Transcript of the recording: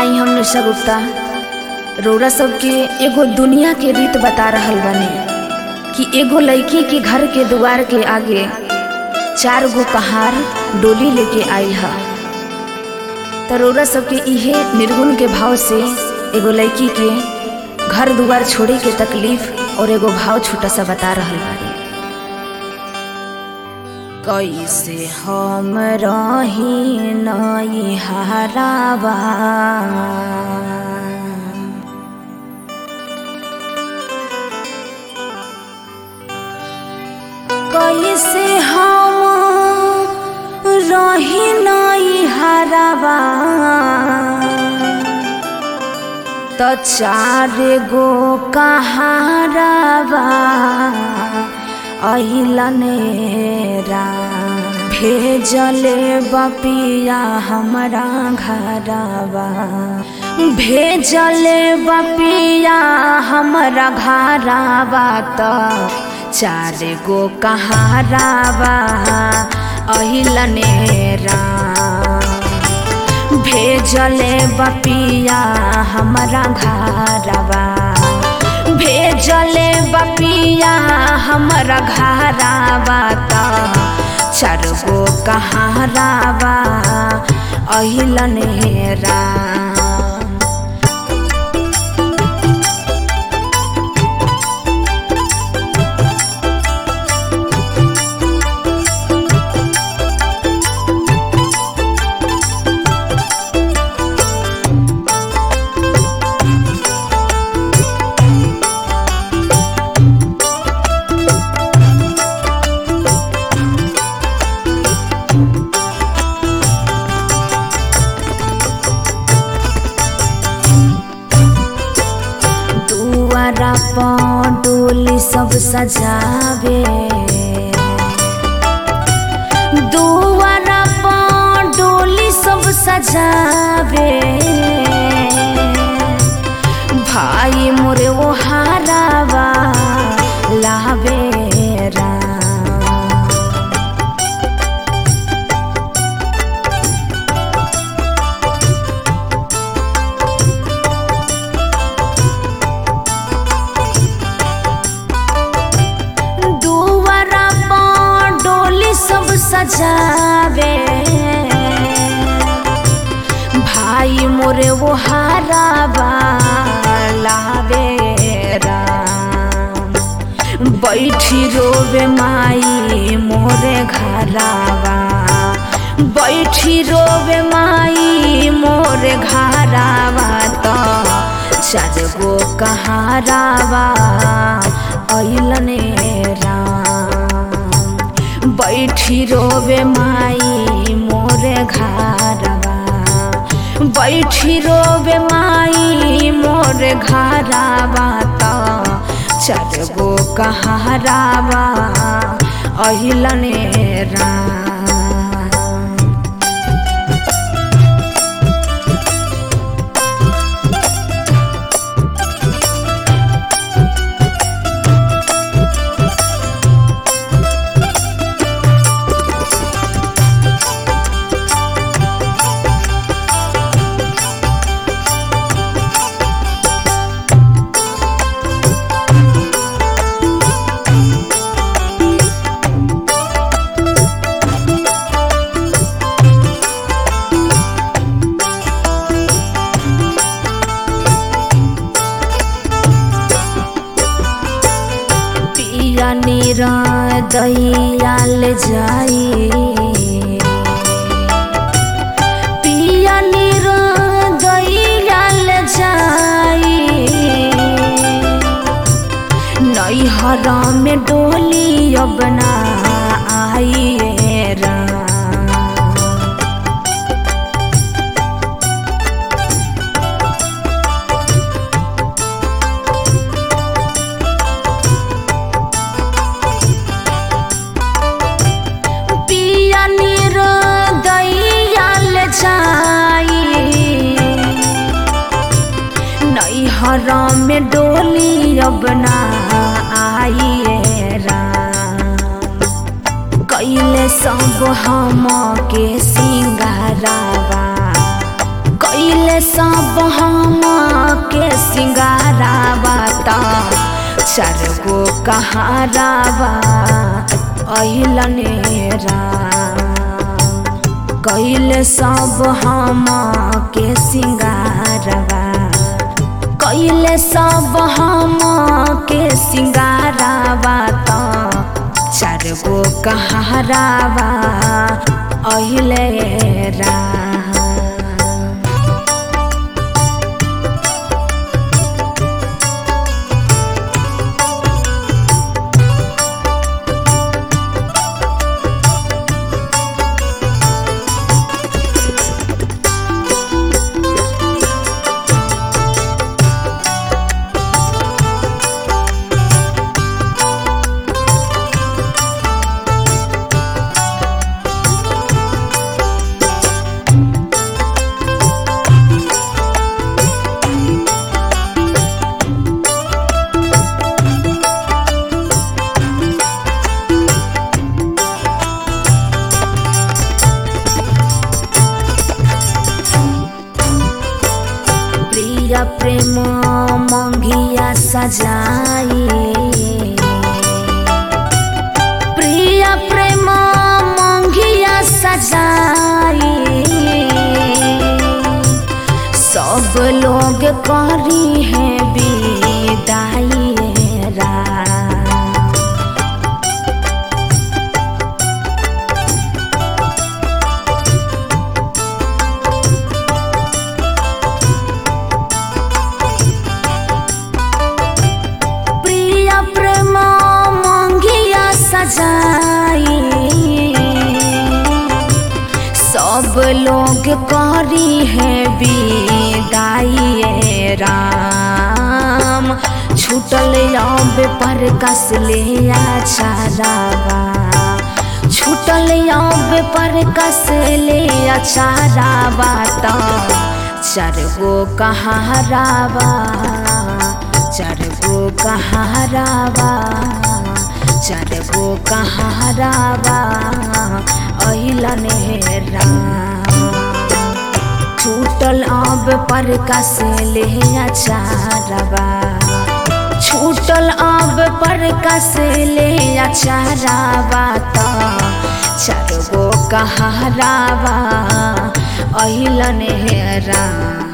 आई हम निशा गुप्ता रौरा सबके एगो दुनिया के रीत बता रहल बानी कि एगो लड़की के घर के दुआर के आगे चार गो कहार डोली लेके आई है तो रौरा सबके इहे निर्गुण के भाव से एगो लड़की के घर दुआर छोड़े के तकलीफ और एगो भाव छोटा सा बता रहल बानी कैसे हम रही नई हरावा कैसे हम रही नई हरावा त चार गो कहारावा अहिलनेरा भेजले बपिया हमरा घरवा भेजले बपिया हमरा घरवा त चार गो कहारावा अहिलनेरा भेजले बपिया हमरा घरवा भेजले बपिया हमरा घरवा त चार गो कहारावा अहिलनेरा दुआरा डोली सब सजावे दुआरा डोली सब सजावे भाई मोरे वो हारावा लावे राम दुआरा डोली सब सजावे भाई मोरे वो हारावा लावे राम बैठी रोवे माई मोरे घरावा बैठी रोवे माई मोरे घरावा तो चार गो कहारावा अइलने राम बैठी रोवे माई मोरे घरवा बैठी रोवे माई मोरे घरवा त चार गो कहारावा अहिलने राम पिया निरा दैयाल जाई पिया निरा दैयाल जाई नैहरा में डोली अपना आई राम पिया निर दैयाल जाई नैहर में डोली अपना आई राम कैले सब हम के सिंगारावा कैले कैले सब हम के सिंगारावा ता चार गो कहारावा अहिलने राम कैले सब हम के सिंगारवा कैले सब हम के सिंगारावा त चार गो कहारावा अहिले राम प्रिय प्रेम मंगिया सजाई प्रिय प्रेम मंगिया सजाई सब लोग करी है विदाई राम प्रिय प्रेम मंगिया सजाई सब लोग करी है विदाई राम छूटल अब पर कस ले छारावा छूटल अब पर कस ले छारावा तो चार गो कहारावा चार गो कहारावा चार गो कहारावा अहिलने राम छूटल अब पर कस ले अचारवा छूटल अब पर कस ले अचारवा तो चार गो कहारावा अहिलने राम